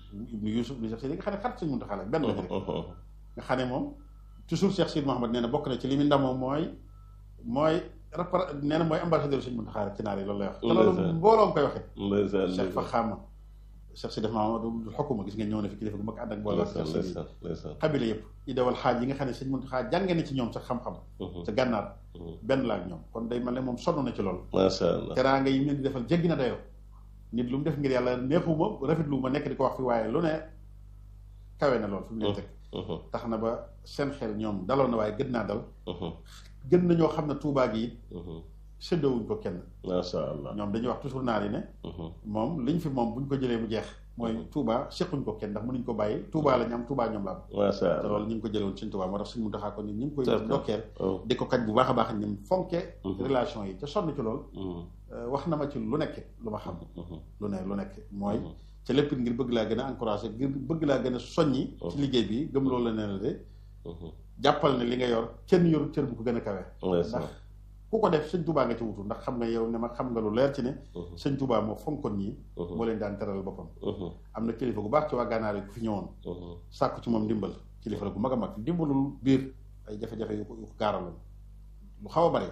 ibnu Yusuf ibnu Cheikh Sidi nga xam ne xarit sëñ Muntaxa la benn lañu rek nga xam ne moom toujours Cheikh Sidi Mouhamad nee na bokk na ci li mu ndamoo mooy mooy rapport nee na mooy ambassadeur sëñ Muntaxa rek ci naar yi loolu lay wax te loolu mbooloo nga koy waxee Cheikh fa xaama Cheikh Sidi Mahamadou xokuma gis nga ñëw na fi kilifa gu mag ànd ak mbooloo xabila yëpp idawal xaaj yi nga xam ne sëñ Muntaxa jànge na ci ñoom sax xam-xam sa gànnaar benn la ak ñoom kon day mel ne moom sonn na ci loolu macha allah teraanga yi mu leen di defal jéggi na dayoo nit lu mu def ngir yàlla neexuma rafetlu ma nekk di ko wax fi waaye lu ne kawe na lool fi mu leen teg tax na ba seen xel ñoom daloon na waaye gën naa dal gën na ñoo xam ne tuubaa gi it séddoowuñ ko kenn macha allah ñoom dañuy wax toujours naar yi ne moom liñ fi moom buñ ko jëlee mu jeex mooy Touba sequñ ko kenn ndax mënuñ ko bàyyi Touba la ñu am Touba ñoom la am macha allah te loolu ñu ngi ko jëlewoon suñ Touba moo tax suñ mu taxaa ko ni ñu ngi koy ndokkeel di ko kañ bu baax a baax ñim fonke relation yi ca sonn ci lool wax na ma ci lu nekk lu ma xam lu ne lu nekk mooy ca lépp ngir bëgg laa gën a encouragé ngir bëgg laa gën a soññi ci liggéey bi gëm loolu la ne la de jàppal ne li nga yor kenn yoru cër bu ko gën a kawe ndax ku ko def sëñ Touba nga ci wutu ndax xam nga yow ne ma xam nga lu leer ci ne sëñ Touba moo fonkoon ñii moo leen daan teral boppam am na kilifa gu baax ci waa gànnaar yi ku fi ñëwoon sàkku ci moom ndimbal kilifa la gu mag a mag ndimbalul biir ay jafe-jafe yu ko yu ko gaaraloon lu xaw a bari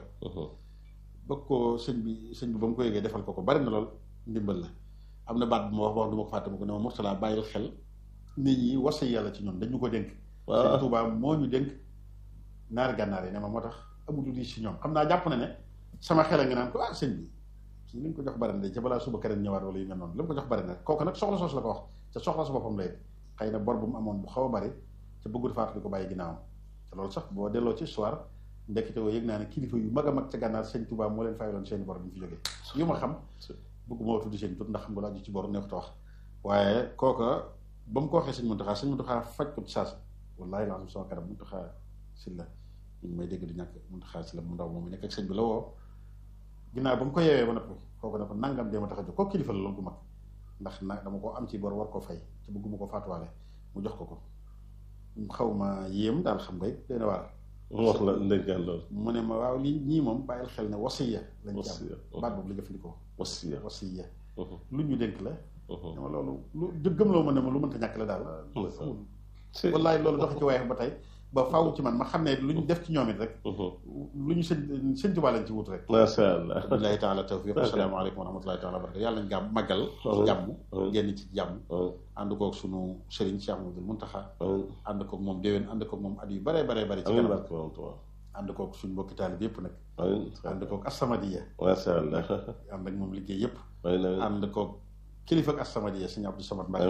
bëgg ko sëñ bi sëñ bi ba mu ko yëgee defal ko ko bari na lool ndimbal la am na baat bu ma wax wax du ma ko fàtte ma ko ne ma Mourtala bàyyil xel nit ñi wasa yàlla ci ñoom dañu ko dénk sëñ Touba moo ñu dénk naari gànnaar yi ne ma moo tax amutu di si ñoom xam naa jàpp na ne sama xel a ngi naan ko ah sëñ bi kii li nga ko jox bari na de ca balaa suba keneen ñëwaat wala yu mel noonu li mu ko jox bari na kooku nag soxla soos la ko wax te soxla su boppam lay xëy na bor bu mu amoon bu xaw a bari te bëggul faatu di ko bàyyi ginnaawam te loolu sax boo delloo ci histoire ndekkite woo yëg naa ne kilifa yu mag a mag ca gànnaar sëñ Touba moo leen fayaloon seeni bor bi ñu fi jógee yu ma xam bëgguma woo tuddi seen tur ndax xam nga laaju ci bor neexut a wax waaye kooka ba mu ko waxee sëñ Muntaxa sëñ Muntaxa faj ko ci saas wallaahi laa sama kanam Muntaxa si la ñu ngi may dégg di ñàkk Muntaxa si la mu ndaw moom mi nekk ak sëñ bi la woo ginnaaw ba mu ko yeewee ba noppi kooku ne ko nangam dee ma tax a jóg kooku kilifa la loolu gu mag ndax nag dama ko am ci bor war koo fay te bëgguma ko faatuwaale mu jox ko ko xaw ma yéem daal xam nga it dana waar mu wax la ndénkaan loolu mu ne ma waaw lii ñii moom bàyyil xel ne wasiya lañ ci am baat boobu la jëfandikoo wasiya wasiya lu ñu dénk la dama loolu lu gëm loo ma ne ma lu mënta ñàkk la daal wallaay loolu dox ci waaye ba tey ba faaw ci man ma xam ne lu ñu def ci ñoom it rek lu ñu sëñ sëñ Tuubaa lañ ci wut rek macha allah billahi taala tawfiq asalaamaaleykum wa rahmatullahi taala wa barakatu yàlla nañ gàmm màggal ci jàmm génn ci jàmm ànd koog sunu sëriñ Cheikh Amadou Muntaxa ànd koog moom déwén ànd koog moom at yu bare bare bare ci kanam ànd koog suñu mbokki taalib yëpp nag ànd koog Assamadiya macha allah ànd ak moom liggéey yëpp ànd koog kilifa ak Assamadiya sëñ Abdou Samad Mbacke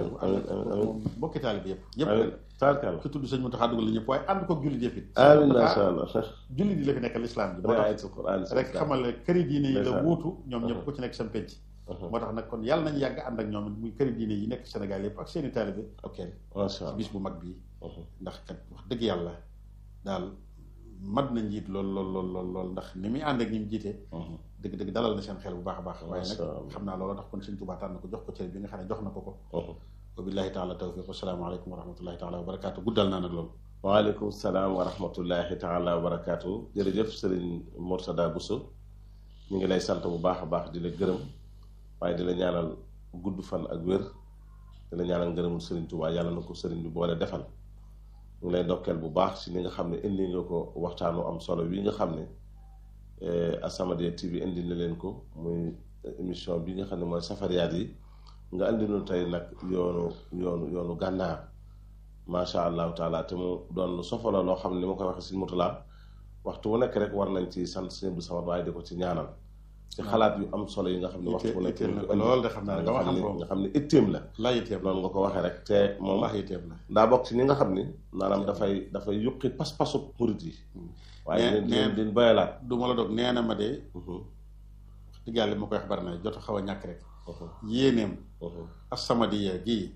moom mbokki taalib yëpp yëpp tarkal ki tudd sëñ Muntaxa dugal la ñëpp waaye ànd koog jullit yëpp it amiin macha allah jullit yi la fi nekkal lislaam bi moo tax rek xamal ne këri diine yi la wuutu ñoom ñëpp ku ci nekk seen penc moo tax nag kon yàlla nañu yàgg ànd ak ñoom muy këri diine yi nekk Sénégal yëpp ak seeni taalibe ok ci bis bu mag bi ndax kat wax dëgg yàlla daal mat na njiit lool lool lool lool lool ndax ni muy ànd ak ñi mu jiite dëgg dëgg dalal na seen xel bu baax a baax waaye nag xam naa loolu tax kon sëñ Tuubaa tànn ko jox ko cër bi nga xam ne jox na ko ko wa billahi taala tawfiq asalaamaaleykum wa rahmatullahi taala wa barakaatu guddal naa nag loolu waaleykum salaam wa rahmatullahi taala wa barakaatu jërëjëf sëriñ Mourtada Bousso ñu ngi lay sant bu baax a baax di la gërëm waaye di la ñaanal gudd fan ak wér di la ñaanal ngërëmul sëriñ Tuubaa yàlla na ko sëriñ bi boole defal ñu ngi lay ndokkeel bu baax si ni nga xam ne indi nga ko waxtaanu am solo wi nga xam ne As-Samadiyya TV indi na leen ko muy émission bi nga xam ne mooy safariyaat yi nga indi nu tey nag yoonu yoonu yoonu gànnaar macha allahu taala te mu doon lu sofala loo xam ne ni ma koy waxee si Mourtala waxtu wu nekk rek war nañ ci sant sëñ bi Samad waaye di ko ci ñaanal ci xalaat yu am solo yi nga xam ne waxtu wu nekk lool de xam naa nga xam nga xam ne itteem la laa yitteem noonu nga ko waxee rek te moom laa yitteem la daa bokk ci ñi nga xam ni maanaam dafay dafay yuqi pas-pasu murit yi waaye leen din bayalaat du ma la dog nee na ma de wax dëgg yàlla ma koy wax bari na jot a xaw a ñàkk rek yéeneem As-Samadiyya gii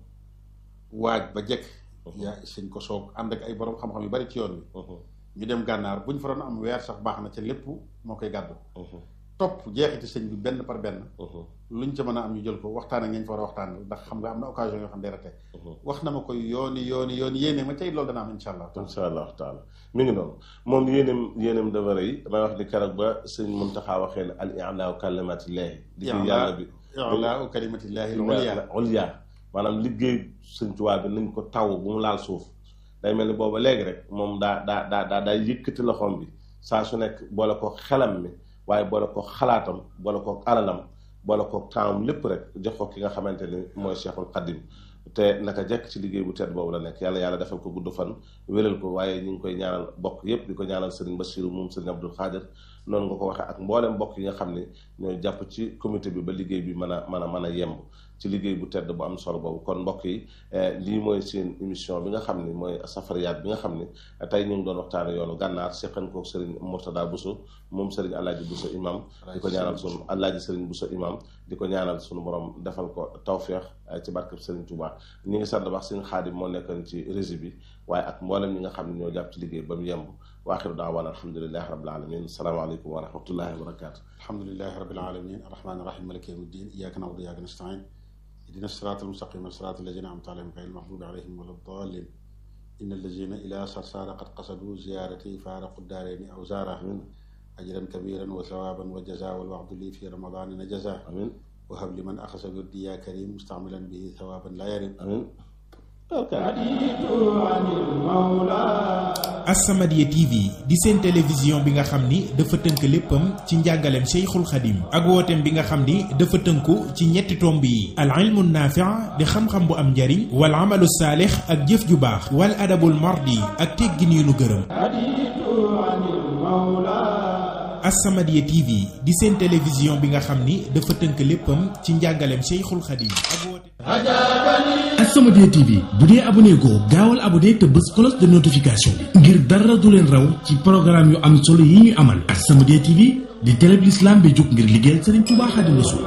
waaj ba jekk yaa sëñ ko soog ànd ak ay borom xam-xam yu bari ci yoon wi ñu dem gànnaar bu ñu fa doon am weer sax baax na ca lépp moo koy gàddu topp jeexiti sëñ bi benn par benn luñ ca mën a am ñu jël ko waxtaan ak ngeen fa war a waxtaan ndax xam nga am na occasion yoo xam ne rate wax na ma koy yooni yooni yooni yéene ma tey loolu dana am insha allah insha allah taala mi ngi noonu moom yéenem yéenem dafa rëy damay wax ni keroog ba sëñ Muntaxa waxee ne al i'laa kalimatillahi di yàlla bi i'laa kalimatillahi al ulya ulya maanaam liggéey Sëñ Tuubaa bi nañ ko taw bu mu laal suuf day mel ni booba léegi rek moom daa daa daa daa daa yëkkati loxoom bi saa su nekk boole ko xelam mi waaye boole ko xalaatam boole ko alalam boole ko temps lépp rek jox ko ki nga xamante ni mooy Cheikhul Khadim te naka jekk ci liggéey bu tedd boobu la nekk yàlla yàlla defal ko gudd fan wéral ko waaye ñu ngi koy ñaanal bokk yépp di ko ñaanal Serigne Bassirou moom Serigne Abdou Khadir noonu nga ko waxee ak mboolem mbokk yi nga xam ne ñooy jàpp ci comité bi ba liggéey bi mën a mën a mën a yemb ci liggéey bu tedd bu am solo boobu kon mbokk yi lii mooy seen émission bi nga xam ne mooy safariyaat bi nga xam ne tey ñu ngi doon waxtaane yoonu gànnaar seqan ko Serigne Mourtada Bousso moom Serigne Alaaji Bousso imam di ko ñaanal sunu Alaaji Serigne Bousso imam di ko ñaanal sunu borom defal ko tawféex ci barkeb Serigne Touba ñi ngi sant wax Serigne Xaadim moo nekkoon ci régie bi waaye ak mboolem ñi nga xam ne ñoo jàpp ci liggéey ba mu yemb wa axiru daawaan alhamdulilahi rabbil alamin asalaamaaleykum wa rahmatullahi wa barakatu alhamdulilahi rabbil alamin arrahmani rahim maliki yawmi ddin iyyaka na'budu wa iyyaka nasta'in ihdina sirata almustaqima sirata alladhina an'amta alayhim ghayril maghdubi alayhim wala ddallin inna alladhina ila sarsara qad qasadu ziyarati faraqu ddarayni aw zara ajran kabiran wa thawaban wa jaza wal wa'du li fi ramadana jaza amin وهب لمن أخذ بردي يا كريم مستعملا به ثوابا لا يرم amin As-Samadiyya TV di seen télévision bi nga xam ni dafa tënk léppam ci njàngaleem Cheikhul Khadim ak wooteem bi nga xam ni dafa tënku ci ñetti tomb yi al ilmu naafi' di xam-xam bu am njariñ wal amalu saalix ak jëf ju baax wal adabul mardi ak teggin yu nu gërëm As-Samadiyya TV di seen télévision bi nga xam ni dafa tënk léppam ci njàngaleem Cheikhul Khadim ak wooteem As-Samadiyya TV bu dee abonné goo gaawal abonné te bës cloche de notification bi ngir dara du leen raw ci programme yu am solo yi ñuy amal As-Samadiyya TV di télé bi l'islam bi jóg ngir liggéeyal Serigne Touba Xaadimu Rasuul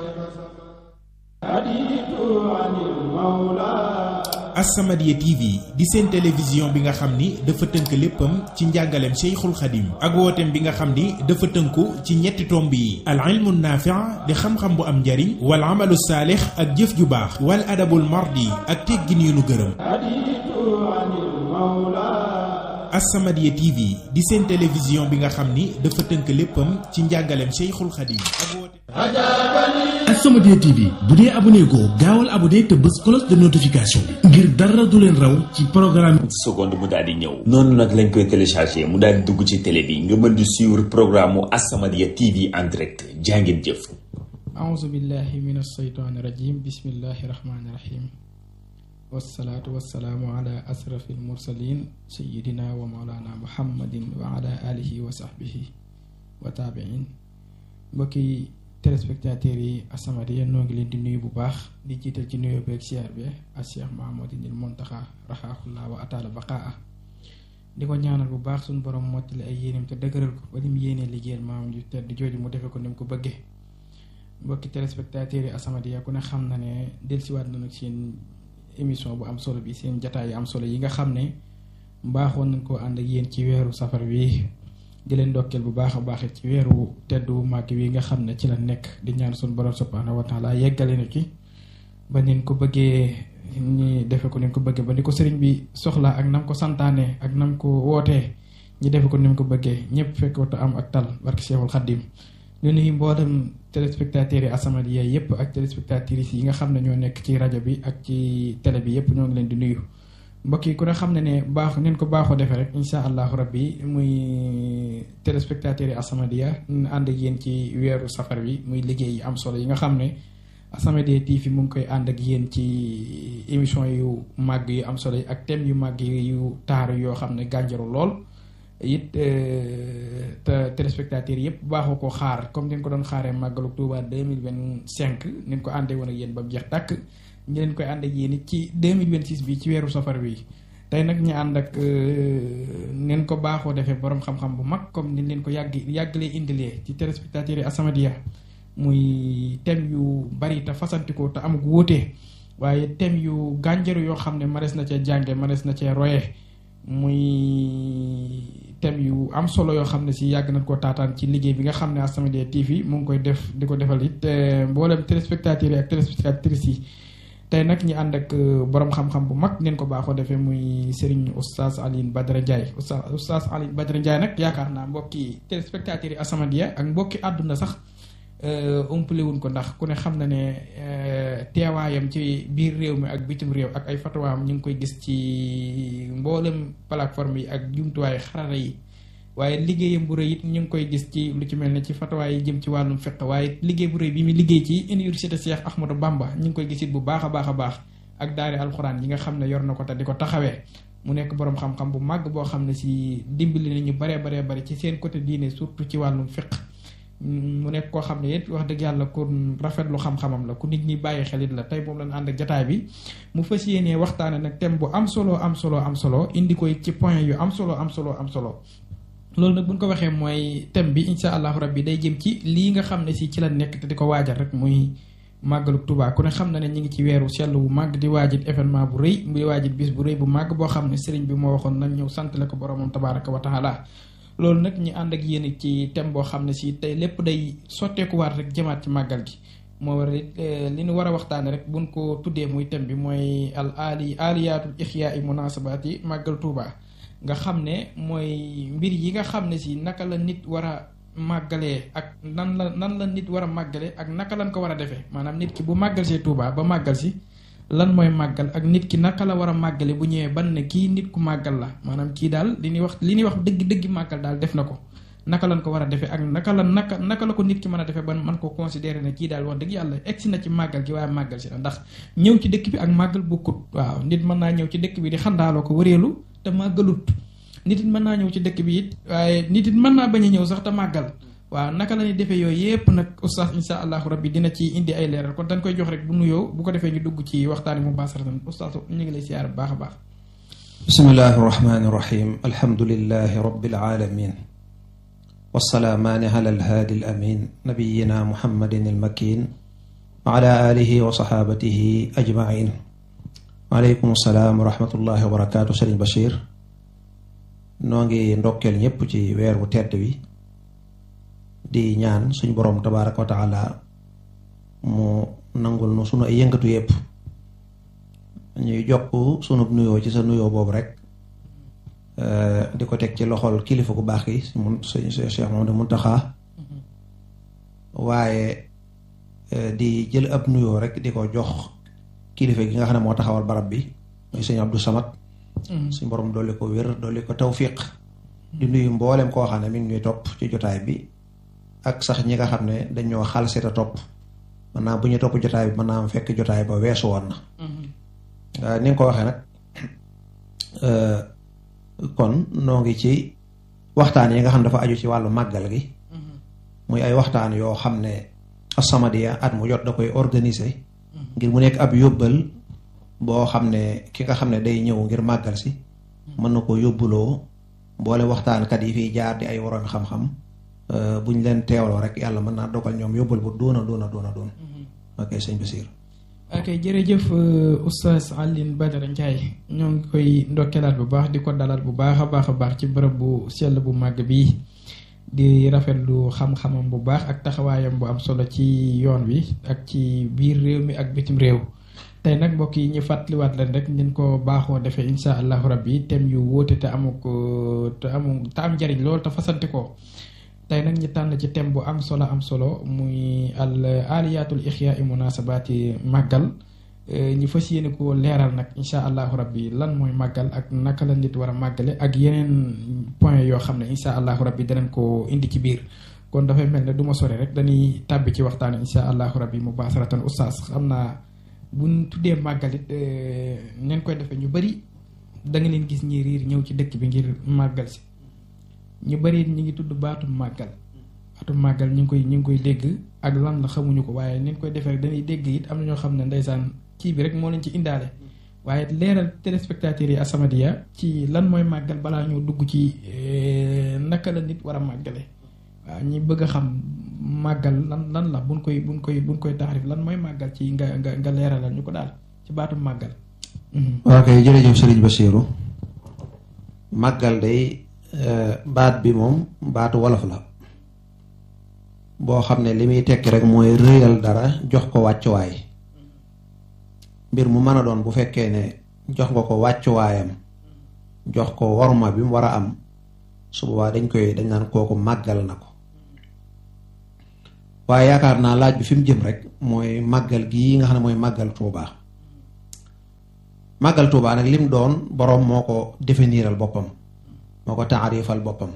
As-Samadiyya TV di seen télévision bi nga xam ni dafa tënk léppam ci njàngaleem Cheikhul Khadim ak wooteem bi nga xam ni dafa tënku ci ñetti tomb yi al ilmu naafi' di xam-xam bu am njariñ wal amalu saalix ak jëf ju baax wal adabul mardi ak teggin yu nu gërëm As-Samadiyya TV di seen télévision bi nga xam ni dafa tënk léppam ci njàngaleem Cheikhul Khadim ak wooteem As-Samadiyya TV bu dee abonné goo gaawal abonné te bës cloche de notification bi ngir dara du leen raw ci programme seconde mu daal di ñëw noonu nag lañ koy téléchargé mu daal di dugg ci télé bi nga mën di suivre programme mu As-Samadiyya TV en direct jàngeen jëf أعوذ بالله من الشيطان الرجيم بسم الله الرحمن الرحيم والصلاة والسلام على أشرف المرسلين سيدنا ومولانا محمد وعلى آله وصحبه وتابعين mbokki téléspectateurs yi As-Samadiyya noo ngi leen di nuyu bu baax di jiital ci nuyoo beeg siyaar bi ak Cheikh Mahamadinil Muntaxa raxaaxullaa wa ataala baqaa di ko ñaanal bu baax suñu borom mottali ay yéeneem te dëgëral ko ba ni mu yéenee liggéeyal maamam ju tedd jooju mu defe ko ni mu ko bëggee mbokki téléspectateurs yi As-Samadiyya ku ne xam na ne dellusiwaat na nag seen émission bu am solo bi seen jataay yu am solo yi nga xam ne mbaaxoon nañ koo ànd ak yéen ci weeru safar wi di leen ndokkeel bu baax a baax ci weeru teddu màgg wi nga xam ne ci la nekk di ñaan suñu borom subhaanahu wa taala yeggale na ci ba nin ko bëggee ñi defe ko ni ko bëggee ba ni ko sëriñ bi soxla ak nam ko santaane ak nam ko wootee ñi defe ko ni mu ko bëggee ñëpp fekk wata am ak tal barke Seexul Xaddim ñu nuyu mboolem téléspectateurs yi As-Samadiyya yëpp ak téléspectatrices yi nga xam ne ñoo nekk ci rajo bi ak ci télé bi yëpp ñoo ngi leen di nuyu mbokk yi ku ne xam ne ne baax neen ko baaxoo defee rek insha allahu rabbi muy téléspectateurs yi As-Samadiyya ñu ànd ak yéen ci weeru safar bi muy liggéey yi am solo yi nga xam ne As-Samadiyya TV mu ngi koy ànd ak yéen ci émission yu màgg yu am solo yi ak thème yu màgg yu taaru yoo xam ne gànjaru lool it te téléspectateurs yëpp baaxoo ko xaar comme ni ñu ko doon xaaree màggalu Tuuba deux mille vingt cinq ni ñu ko àndee woon ak yéen ba mu jeex tàkk ñu leen koy ànd ak yéen it ci deux mille vingt six bi ci weeru safar bi tey nag ñu ànd ak neen ko baaxoo defee borom xam-xam bu mag comme ni leen ko yàgg yàggalee indilee ci téléspectateurs yi As-Samadiyya muy thème yu bari te fasantikoo te amuk wóote waaye thème yu gànjaru yoo xam ne manees na cee jànge manees na cee roye muy thème yu am solo yoo xam ne si yàgg nañ koo taataan ci liggéey bi nga xam ne As-Samadiyya TV mu ngi koy def di ko defal it mboolem téléspectateurs yi ak téléspectatrices yi tey nag ñi ànd ak borom xam-xam bu mag neen ko baaxoo defee muy Serigne Oustaz Alioune Badara Ndiaye Oustaz Oustaz Alioune Badara Ndiaye nag yaakaar naa mbokki téléspectateurs yi As-Samadiyya ak mbokki àdduna sax umpale wuñ ko ndax ku ne xam na ne teewaayam ci biir réew mi ak bitim réew ak ay fatawaam ñu ngi koy gis ci mboolem plateforme yi ak jumtuwaay xarala yi waaye liggéeyam bu rëy it ñu ngi koy gis ci lu ci mel ne ci fatawaay yi jëm ci wàllum fiq waaye liggéey bu rëy bi mu liggéey ci université Cheikh Ahmadou Bamba ñu ngi koy gis it bu baax a baax a baax ak daari alxuraan yi nga xam ne yor na ko te di ko taxawee mu nekk boroom xam-xam bu màgg boo xam ne si dimbali nañu baree baree bari ci seen côté diine surtout ci wàllum fiq mu nekk koo xam ne it wax dëgg yàlla ku rafetlu xam-xamam la ku nit ñi bàyyi xelit la tey moom lañ ànd ak jataay bi mu fas yéenee waxtaane nag thème bu am solo am solo am solo indi koy ci point yu am solo am solo am solo loolu nag buñ ko waxee mooy thème bi insha allahu rabbi day jëm ci lii nga xam ne si ci la nekk te di ko waajal rek muy màggalu Tuubaa ku ne xam na ne ñu ngi ci weeru sell bu màgg di waajit événement bu rëy di waajit bis bu rëy bu màgg boo xam ne sëriñ bi moo waxoon nañ ñëw santale ko boromam tabaraka wa taala loolu nag ñu ànd ak yéen ci thème boo xam ne si tey lépp day sotteekuwaat rek jëmaat ci màggal gi moo war li ñu war a waxtaane rek buñ ko tuddee muy thème bi mooy al ali aliyaatul ixyaa i munasabaati màggal Tuubaa nga xam ne mooy mbir yi nga xam ne si naka la nit war a màggalee ak nan la nan la nit war a màggale ak naka lañ ko war a defee maanaam nit ki bu màggal see Tuubaa ba màggal si lan mooy màggal ak nit ki naka la war a màggale bu ñëwee ban ne kii nit ku màggal la maanaam kii daal li ñuy wax li ñuy wax dëgg dëgg màggal daal def na ko naka lañ ko war a defee ak naka la naka naka la ko nit ki mën a defee ban man ko considéré ne kii daal wax dëgg yàlla egsi na ci màggal gi waaye màggal si na ndax ñëw ci dëkk bi ak màggal bokkut waaw nit mën naa ñëw ci dëkk bi di xandaaloo ko wëreelu te màggalut nit it mën naa ñëw ci dëkk bi it waaye nit it mën naa bañ a ñëw sax te màggal waaw naka la ñuy defee yooyu yépp nag oustaz insha allahu rabbi dina ci indi ay leeral kon dañ koy jox rek bu nuyoo bu ko defee ñu dugg ci waxtaani mu baasaratan oustaz ñu ngi lay siyaar bu baax a baax bismillahi irrahmani irrahim alhamdulilahi rabbil alamin wasalaamaani ala alhaadi alamin nabiyina muhammadin almakin wa ala alihi wa saxaabatihi ajmain waaleykum salaam wa rahmatullahi wa barakaatu sëriñ Bachir noo ngi ndokkeel ñépp ci weer wu tedd wi di ñaan suñ boroom tabaaraka wa taala mu nangul nu sunu ay yëngatu yépp ñuy jokk sunu nuyoo ci sa nuyoo boobu rek di ko teg ci loxol kilifa gu baax gi mun Cheikh Mamadou Muntaxa waaye di jël ab nuyoo rek di ko jox kilifa gi nga xam ne moo taxawal barab bi muy sëñ Abdou Samad suñ borom dolli ko wér dolli ko tawfiq di nuyu mboolem koo xam ne mi ngi ñuy topp ci jotaay bi ak sax ñi nga xam ne dañoo xalset a topp mën naa bu ñu topp jotaay bi mën naa am fekk jotaay ba weesu woon na ni nga ko waxee nag kon noo ngi ci waxtaan yi nga xam ne dafa aju ci wàllu màggal gi muy ay waxtaan yoo xam ne As-Samadiyya at mu jot da koy organiser ngir mu nekk ab yóbbal boo xam ne ki nga xam ne day ñëw ngir màggal si mën na ko yóbbuloo mboole waxtaankat yi fiy jaar di ay woroomi xam-xam bu ñu leen teewloo rek yàlla mën naa dogal ñoom yóbbal bu doona doona doona doon ok sëñ Basiir ok jërëjëf oustaz Alioune Badara Ndiaye ñoo ngi koy ndokkeelaat bu baax di ko dalal bu baax a baax a baax ci bërëb bu sell bu màgg bii di rafetlu xam-xamam bu baax ak taxawaayam bu am solo ci yoon wi ak ci biir réew mi ak bitim réew tey nag mbokk yi ñu fàttaliwaat leen rek ñu ko baaxoo defee insha allahu rabbi thème yu wóote te amu ko te amu te am njariñ loolu te fasante ko tey nag ñu tànn ci thème bu am solo am solo muy al aliyatul ixya i munasabaati màggal ñu fas yéene ko leeral nag insha allahu rabbi lan mooy màggal ak naka la nit war a màggale ak yeneen point yoo xam ne insha allahu rabbi danañ ko indi ci biir kon dafay mel ne du ma sore rek dañuy tàbbi ci waxtaan insha allahu rabbi mu baasaratan oustaz xam naa buñ tuddee màggalit neen koy defee ñu bari da nga leen gis ñi riir ñëw ci dëkk bi ngir màggal si ñu bari ñu ngi tudd baatum màggal baatum màggal ñu ngi koy ñu ngi koy dégg ak lan la xamuñu ko waaye neen koy defee rek dañuy dégg it am na ñoo xam ne ndeysaan kii bi rek moo leen ci indaale waaye leeral téléspectateurs yi As-Samadiyya ci lan mooy màggal balaa ñoo dugg ci naka la nit war a màggale waaw ñi bëgg a xam màggal lan lan la buñ koy buñ koy buñ koy taarif lan mooy màggal ci nga nga nga leeralal ñu ko daal ci baatum màggal ok jërëjëf Sëriñ Basiiru màggal day baat bi moom baatu wolof la boo xam ne li muy tekki rek mooy rëyal dara jox ko wàccuwaay mbir mu mën a doon bu fekkee ne jox nga ko wàccuwaayam jox ko worma bi mu war a am su boobaa dañ koy dañ naan kooku màggal na ko waaye yaakaar naa laaj bi fi mu jëm rek mooy màggal gii nga xam ne mooy màggal Tuuba màggal Tuuba nag lim doon boroom moo ko définiral boppam moo ko taarifal boppam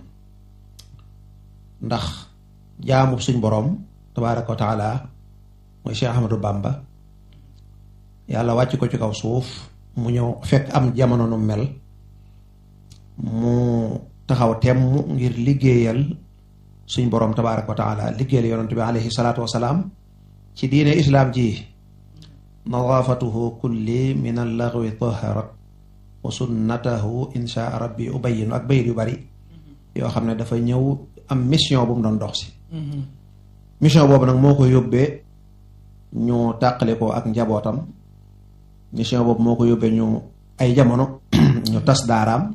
ndax jaamu suñ boroom tabaaraka wa taala mooy Cheikh Ahmadou Bamba yàlla wàcc ko ci kaw suuf mu ñëw fekk am jamono nu mel mu taxaw temm ngir liggéeyal suñ boroom tabaaraka wa taala liggéeyal yonent bi alayhi salaatu wasalaam ci diine islaam ji nadaafatuhu kulli min allaghwi taharat wa sunnatahu insha rabbi ubayinu ak bayit yu bari yoo xam ne dafa ñëw am mission bu mu doon dox si mission boobu nag moo ko yóbbee ñu tàqale ko ak njabootam mission boobu moo ko yóbbee ñu ay jamono ñu tas daaraam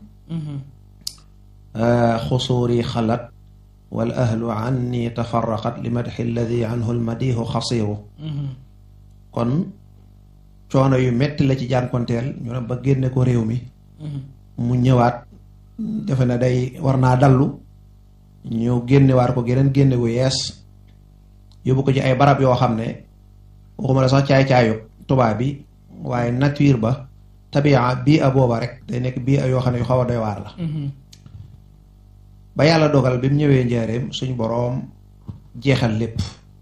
xusuuri xalat wal ahlu anni tafarraqat li madxi alladi anhu almadihu xasiru kon coono yu metti la ci jànkonteel ñu ne ba génne ko réew mi mu ñëwaat defe na day war naa dallu ñu génnewaat ko geneen génne gu yees yóbbu ko ci ay barab yoo xam ne waxuma la sax caay-caayu tubaab bi waaye nature ba tabia bii a booba rek day nekk bii a yoo xam ne yu xaw a doy waar la ba yàlla dogal bi mu ñëwee njaareem suñ boroom jeexal lépp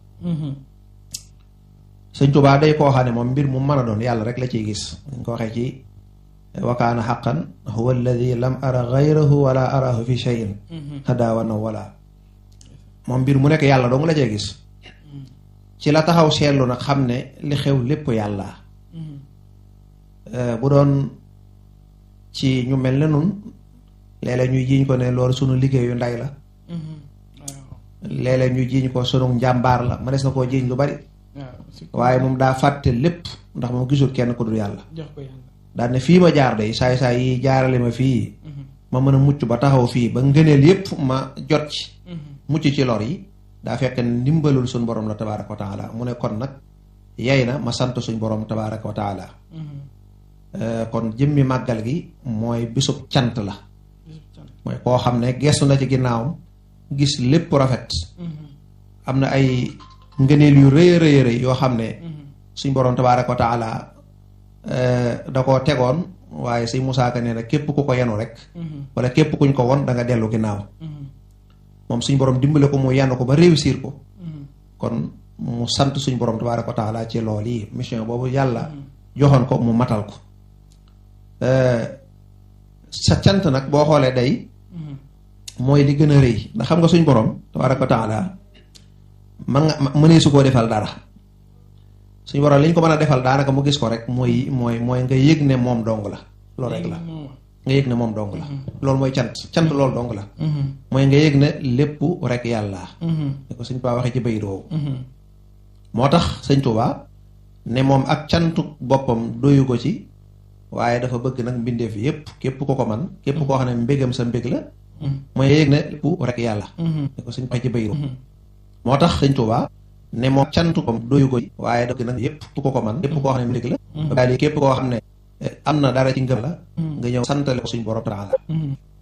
sëñ Tuubaa day koo xam ne moom mbir mu mën a doon yàlla rek la ciy gis dañ ko waxee ci wakaana xaqan huwa alladi lam ara gayrahu wala arahu fi cheyin hada wa naw wala moom mbir mu nekk yàlla dong la cee gis ci la taxaw seetlu nag xam ne li xew lépp yàlla bu doon ci ñu mel ne nun léeg-léeg ñuy jiiñ ko ne loolu sunu liggéeyu nday la léeg-léeg ñu jiiñ ko sunu njàmbaar la ma des na koo jiiñ lu bari waaye moom daa fàtte lépp ndax moom gisul kenn ku dul yàlla daal ne fii ma jaar day saay saay yi jaarale ma fii ma mën a mucc ba taxaw fii ba ngëneel yépp ma jot ci mucc ci lor yi daa fekk ndimbalul suñ borom la tabaaraka wa taala mu ne kon nag yay na ma sant suñ borom tabaaraka wa taala kon jëmmi màggal gi mooy bisub cant la mooy koo xam ne gestu na ci ginnaawam gis lépp rafet am na ay ngëneel yu rëy rëy rëy yoo xam ne suñ borom tabaaraka wa taala da koo tegoon waaye si Musaa Ka nee na képp ku ko yenu rek wala képp kuñ ko won da nga dellu ginnaaw moom suñ borom dimbale ko mu yenn ko ba réussir ko kon mu sant suñ borom tabaaraka wa taala ci lool yi mission boobu yàlla joxoon ko mu matal ko sa cant nag boo xoolee day mooy li gën a rëy ndax xam nga suñ borom tabaaraka wa taala man nga mënee su koo defal dara suñ borom li ñu ko mën a defal daanaka mu gis ko rek mooy mooy mooy nga yëg ne moom dong la loolu rek la nga yëg ne moom dong la loolu mooy cant cant loolu dong la mooy nga yëg ne lépp rek yàlla ni ko sëñ Tuubaa waxee ci bayit woowu moo tax sëñ Tuubaa ne moom ak cantu boppam doyu ko ci waaye dafa bëgg nag mbindeef yépp képp ko ko man képp koo xam ne mbégam sa mbég la mooy nga yëg ne lépp rek yàlla ni ko sëñ waxee ci bayit woowu moo tax sëñ Tuubaa ne moom cantu ko doyu ko ci waaye dafa bëgg nag yépp ko ko man képp koo xam ne mbég la waaye képp koo xam ne am na dara ci ngëm la nga ñëw santale ko suñ borom taala